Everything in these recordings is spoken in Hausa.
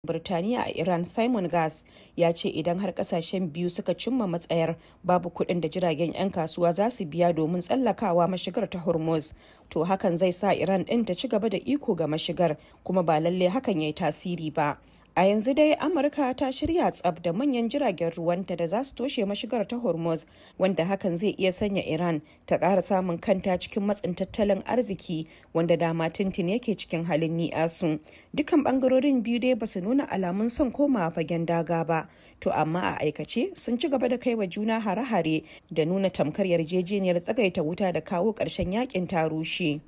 Birtaniya a Iran Simon Gas ya ce idan har kasashen biyu suka cimma matsayar babu kuɗin da jiragen 'yan kasuwa za su biya domin tsallakawa mashigar ta Hormuz, to hakan zai sa Iran ɗin ta ci gaba da iko ga mashigar kuma ba lalle hakan ya yi tasiri ba. A yanzu dai Amurka ta shirya tsab da manyan jiragen ruwanta da za su toshe mashigar ta Hormuz wanda hakan zai iya sanya Iran ta ƙara samun kanta cikin matsin tattalin arziki wanda dama tuntun yake cikin halin ni'asu. Dukan bangarorin biyu dai ba su nuna alamun son komawa fagen daga ba, to amma a aikace sun ci gaba da kai wa juna hare-hare da nuna tamkar yarjejeniyar tsagaita wuta da kawo ƙarshen yakin ta rushe.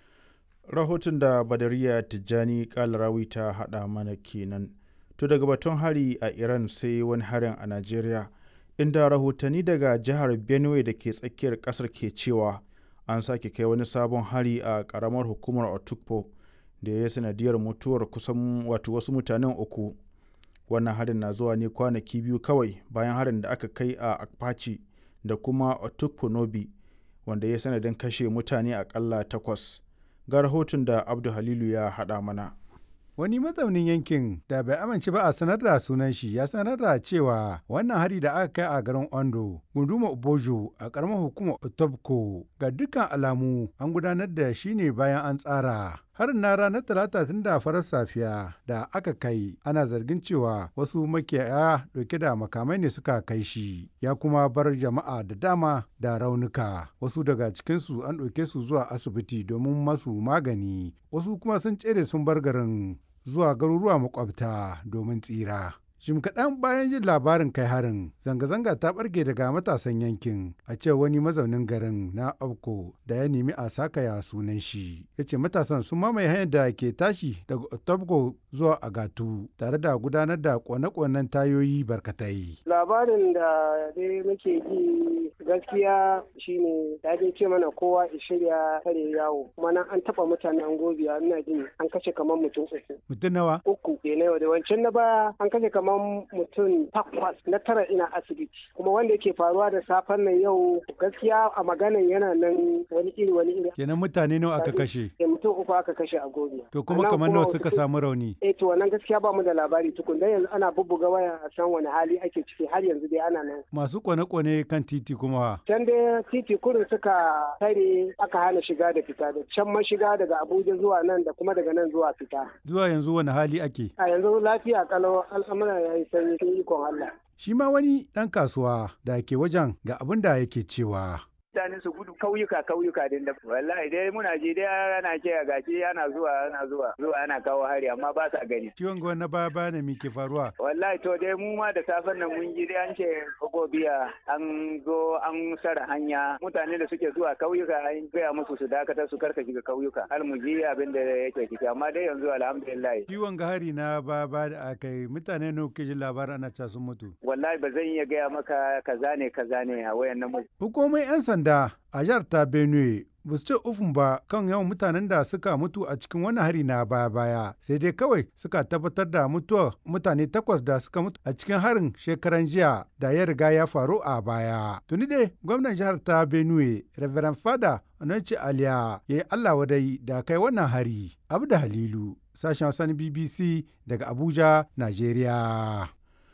rahoton da badariya tijjani kalarawi ta hada mana kenan to daga batun hari a iran sai wani harin a najeriya inda rahotanni daga jihar benue da ke tsakiyar kasar ke cewa an sake kai wani sabon hari a karamar hukumar otukpo da ya sanadiyar mutuwar kusan wato wasu mutanen uku wannan harin na zuwa ne kwanaki biyu kawai bayan harin da aka kai a akpachi da kuma otukpo nobi wanda ya sanadin kashe mutane akalla takwas ga rahoton da abdu halilu ya haɗa mana Wani mazaunin yankin da bai amince ba a sanar da sunan shi ya sanar da cewa wannan hari da aka kai a garin Ondo, gunduma Obojo a karamar hukumar Otobko ga dukkan alamu an gudanar da shi ne bayan an tsara. Harin na ranar Talata tun da farar safiya da aka kai ana zargin cewa wasu makiyaya dauke da makamai ne suka kai shi ya kuma bar jama'a da dama da raunuka wasu daga cikinsu an ɗauke su zuwa asibiti domin masu magani wasu kuma sun tsere sun bar garin zuwa garuruwa makwabta domin tsira. Jim kaɗan bayan jin labarin kai harin, zanga-zanga ta ɓarke daga matasan yankin a ce wani mazaunin garin na Abko da ya nemi a sakaya sunan shi. Ya ce matasan sun mamaye hanyar da ke tashi daga Otobko zuwa Agatu tare da gudanar da kone-konen tayoyi barkatai. Labarin da dai muke ji gaskiya shine ya dai ce mana kowa ya shirya kare yawo kuma nan an taɓa mutanen gobiya ina jin an kashe kamar mutum uku. Mutum nawa? Uku. na yau da wancan na baya an kashe kamar kamar mutum takwas na tara ina asibiti kuma wanda yake faruwa da safen nan yau gaskiya a maganan yana nan wani iri wani iri kenan mutane nawa aka kashe eh mutum uku aka kashe a gobe to kuma kamar nawa suka samu rauni eh to wannan gaskiya ba mu da labari tukun dan yanzu ana bubbuga waya a san wani hali ake ciki har yanzu dai ana nan masu kwane-kwane kan titi kuma can dai titi kurin suka tare aka hana shiga da fita da can mashiga daga Abuja zuwa nan da kuma daga nan zuwa fita zuwa yanzu wani hali ake a yanzu lafiya kalau al'amura ya yi sanyi sun ikon Allah. Shi ma wani ɗan kasuwa da ke wajen ga abin da yake cewa. mutane su gudu kauyuka kauyuka din da wallahi dai muna je dai ana ce gashi ana zuwa ana zuwa zuwa ana kawo hari amma ba sa gani ciwon gwan na baya baya ne me ke faruwa wallahi to dai mu ma da safen nan mun ji dai an ce gobiya an zo an sara hanya mutane da suke zuwa kauyuka an gaya musu su dakatar su karka shiga kauyuka har mu ji abin da yake ciki amma dai yanzu alhamdulillah ciwon ga hari na baya baya da aka yi mutane ne kuke jin labarin ana ca sun mutu wallahi ba zan iya gaya maka kaza ne kaza ne a wayan nan hukumomin yan sanda sanda a jihar ta benue ba su ce ufun ba kan yawan mutanen da suka mutu a cikin wani hari na baya-baya sai dai kawai suka tabbatar da mutuwar mutane takwas da suka mutu a cikin harin shekaran jiya da ya riga ya faru a baya tuni dai gwamnan jihar ta benue reverend fada ananci aliya ya yi allah wadai da kai wannan hari abu da halilu sashen wasan bbc daga abuja nigeria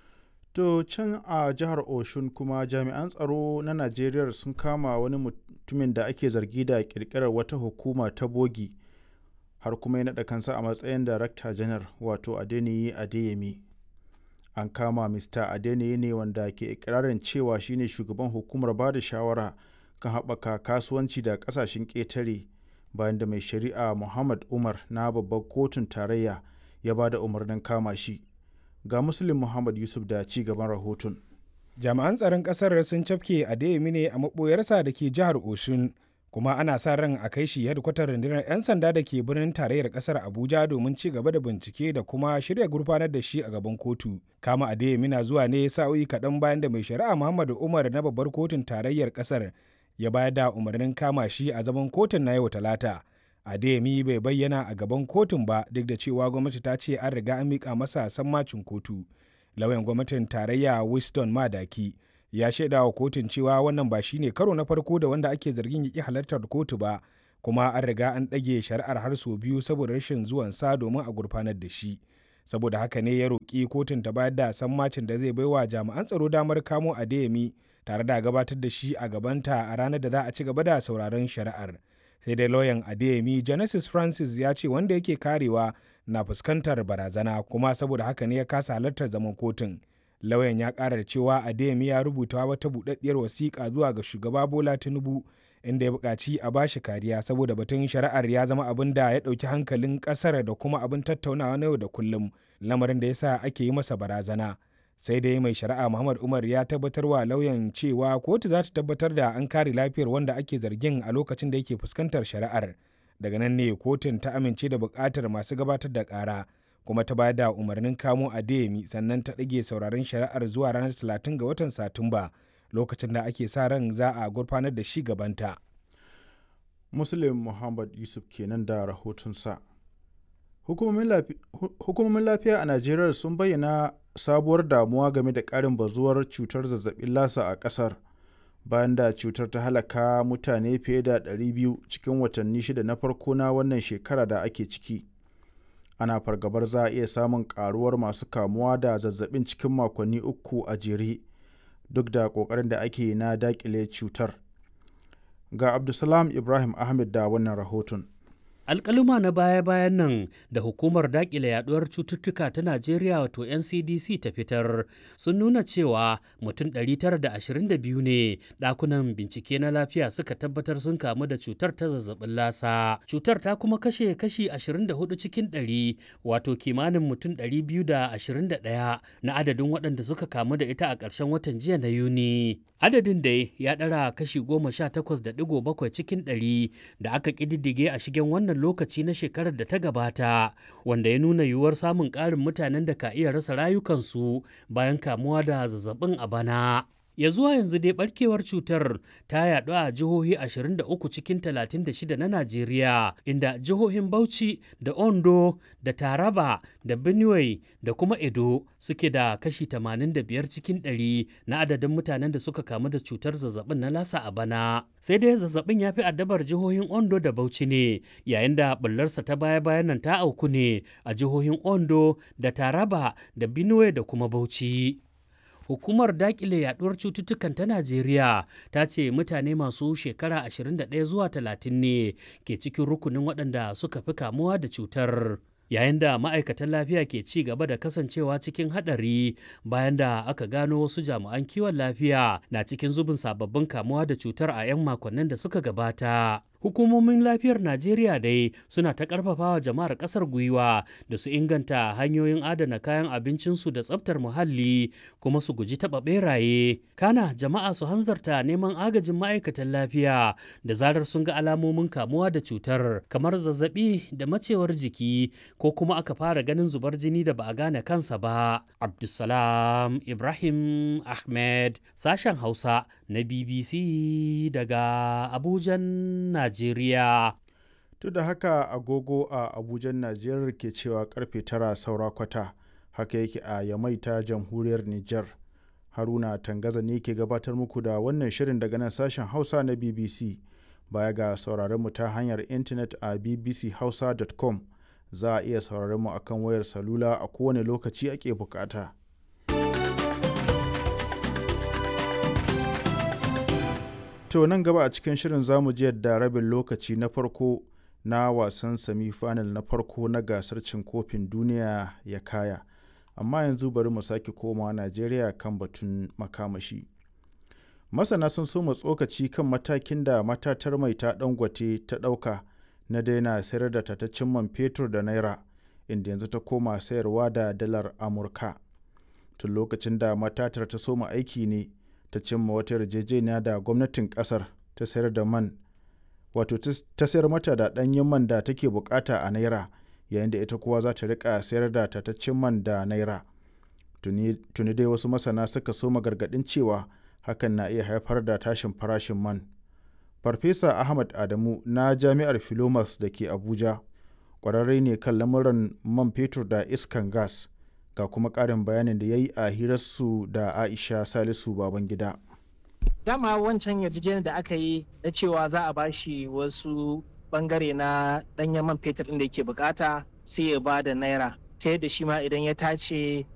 To can a jihar Oshun kuma jami'an tsaro na Najeriya sun kama wani mutumin da ake zargi da kirkirar wata hukuma ta bogi har kuma ya naɗa kansa a matsayin Darakta janar wato Adeniyi Adeyemi. An kama Mr. Adeniyi ne wanda ke ikirarin cewa shine shugaban hukumar ba da shawara kan haɓaka kasuwanci da ƙasashen ƙetare bayan da mai shari'a Muhammad Umar na babbar kotun tarayya ya ba da umarnin kama shi. ga muslim muhammad yusuf da ci gaban rahoton jami'an tsaron kasar sun cafke adeyemi ne a maɓoyarsa da ke jihar oshun kuma ana sa ran a kai shi hedkwatar rundunar 'yan sanda da ke birnin tarayyar kasar abuja domin ci gaba da bincike da kuma shirya gurfanar da shi a gaban kotu kama adeyemi na zuwa ne sa'o'i kaɗan bayan da mai shari'a muhammadu umar na babbar kotun tarayyar kasar ya bayar da umarnin kama shi a zaman kotun na yau talata Adeyemi bai bayyana a gaban kotun ba duk da cewa gwamnati ta ce an riga an miƙa masa sammacin kotu. Lauyan gwamnatin tarayya Winston Madaki ya shaida wa kotun cewa wannan ba shine karo na farko da wanda ake zargin ya halartar kotu ba kuma an riga an ɗage shari'ar har sau biyu saboda rashin zuwansa domin a gurfanar da shi. saboda haka ne ya roƙi kotun ta bayar da sammacin da zai baiwa jami'an tsaro damar kamo adeyemi tare da gabatar da shi a gabanta a ranar da za a ci gaba da sauraron shari'ar sai dai lauyan adeyemi genesis francis ya ce wanda yake karewa na fuskantar barazana kuma saboda haka ne ya kasa halartar zaman kotun lauyan ya kara da cewa adeyemi ya rubuta wata buɗaɗɗiyar wasiƙa zuwa ga shugaba bola tinubu inda ya buƙaci a bashi kariya saboda batun shari'ar ya zama abin da ya ɗauki hankalin ƙasar da kuma abin tattaunawa na yau da kullum lamarin da ya sa ake yi masa barazana sai dai mai shari'a muhammad umar ya tabbatar wa lauyan cewa kotu za ta tabbatar da an kare lafiyar wanda ake zargin a lokacin da yake fuskantar shari'ar daga nan ne kotun ta amince da buƙatar masu gabatar da ƙara kuma ta bayar da umarnin kamo adeyemi sannan ta ɗage sauraron shari'ar zuwa ranar 30 ga watan satumba lokacin da ake sa ran za a gurfanar da shi gabanta. muslim muhammad yusuf kenan da rahotonsa hukumomin lafiya a najeriya sun bayyana sabuwar damuwa game da ƙarin bazuwar cutar zazzabin lasa a ƙasar bayan da cutar ta halaka mutane fiye da 200 cikin watanni shida na farko na wannan shekara da ake ciki ana fargabar za a iya samun karuwar masu kamuwa da zazzabin cikin makonni uku a jere duk da ƙoƙarin da ake na daƙile cutar ga abdulsalam ibrahim ahmed da wannan rahoton alkaluma na baya-bayan nan da hukumar dakile yaduwar cututtuka ta najeriya wato ncdc ta fitar sun nuna cewa mutum 922 ne dakunan bincike na lafiya suka tabbatar sun kamu da cutar ta zazzabin lasa cutar ta kuma kashe kashi 24 cikin 100 wato kimanin mutum 221 na adadin waɗanda suka kamu da ita a ƙarshen watan jiya na yuni adadin dai ya ɗara kashi 18.7 cikin 100 da aka ƙididdige a shigen wannan lokaci na shekarar da ta gabata wanda ya nuna yiwuwar samun ƙarin mutanen da ka iya rasa rayukansu bayan kamuwa da zazzabin a bana. ya zuwa yanzu dai barkewar cutar ta yaɗu a jihohi 23 cikin 36 na Najeriya inda jihohin Bauchi da Ondo da Taraba da Benue da kuma Edo suke da kashi 85 cikin 100 na adadin mutanen da suka kamu da cutar zazzabin na lasa a bana. Sai dai zazzabin ya fi addabar jihohin Ondo da Bauchi ne yayin da bullarsa ta baya-bayan nan ta auku ne a jihohin Ondo da Taraba da Benue da kuma Bauchi. hukumar dakile yaduwar cututtukan ta najeriya ta ce mutane masu shekara 21 zuwa 30 ne ke cikin rukunin waɗanda suka fi kamuwa da cutar yayin da ma'aikatan lafiya ke ci gaba da kasancewa cikin haɗari bayan da aka gano wasu jami'an kiwon lafiya na cikin zubin sababbin kamuwa da cutar a 'yan makonnin da suka gabata hukumomin lafiyar najeriya dai suna ta karfafawa jama'ar kasar gwiwa da su inganta hanyoyin adana kayan abincinsu da tsabtar muhalli kuma su guji taɓa beraye kana jama'a su hanzarta neman agajin ma'aikatan lafiya da zarar sun ga alamomin kamuwa da cutar kamar zazzabi da macewar jiki ko kuma aka fara ganin zubar jini da ba a gane kansa ba abdulsalam ibrahim ahmed sashen hausa na bbc daga abujan najeriya Najeriya. Duk da haka agogo a Abuja Najeriya ke cewa karfe tara saura kwata haka yake a Yamai ta jamhuriyar Nijar. Haruna Tangaza ne ke gabatar muku da wannan shirin daga nan sashen Hausa na BBC. Baya ga sauraron mu ta hanyar intanet a bbchausa.com za a iya sauraron mu akan wayar salula a kowane lokaci ake bukata. To nan gaba a cikin shirin zamu ji yadda rabin lokaci na farko na wasan semi-final na farko na gasar cin kofin duniya ya kaya. Amma yanzu bari mu sake koma Najeriya kan batun makamashi. Masana sun so mu tsokaci kan matakin da matatar mai ta dangote ta ɗauka na daina sayar da tataccen man fetur da naira inda yanzu ta koma sayarwa da dalar Amurka. Tun lokacin da matatar ta soma aiki ne ta cimma wata yarjejeniya da gwamnatin kasar ta sayar da man wato ta sayar mata da ɗanyen man da take bukata a naira yayin da ita kuwa za ta rika sayar da tataccen man da naira tuni dai wasu masana suka soma gargaɗin cewa hakan na iya haifar da tashin farashin man farfesa ahmad adamu na jami'ar filomas da ke abuja ƙwararre ne kan lamuran man fetur da iskan gas ga kuma ƙarin bayanin da ya yi a hirarsu da aisha salisu babangida dama wancan yarjejeniyar da aka yi na cewa za a bashi wasu bangare na ɗanyen man fetur inda yake bukata sai ya ba da naira ta yadda shi ma idan ya tace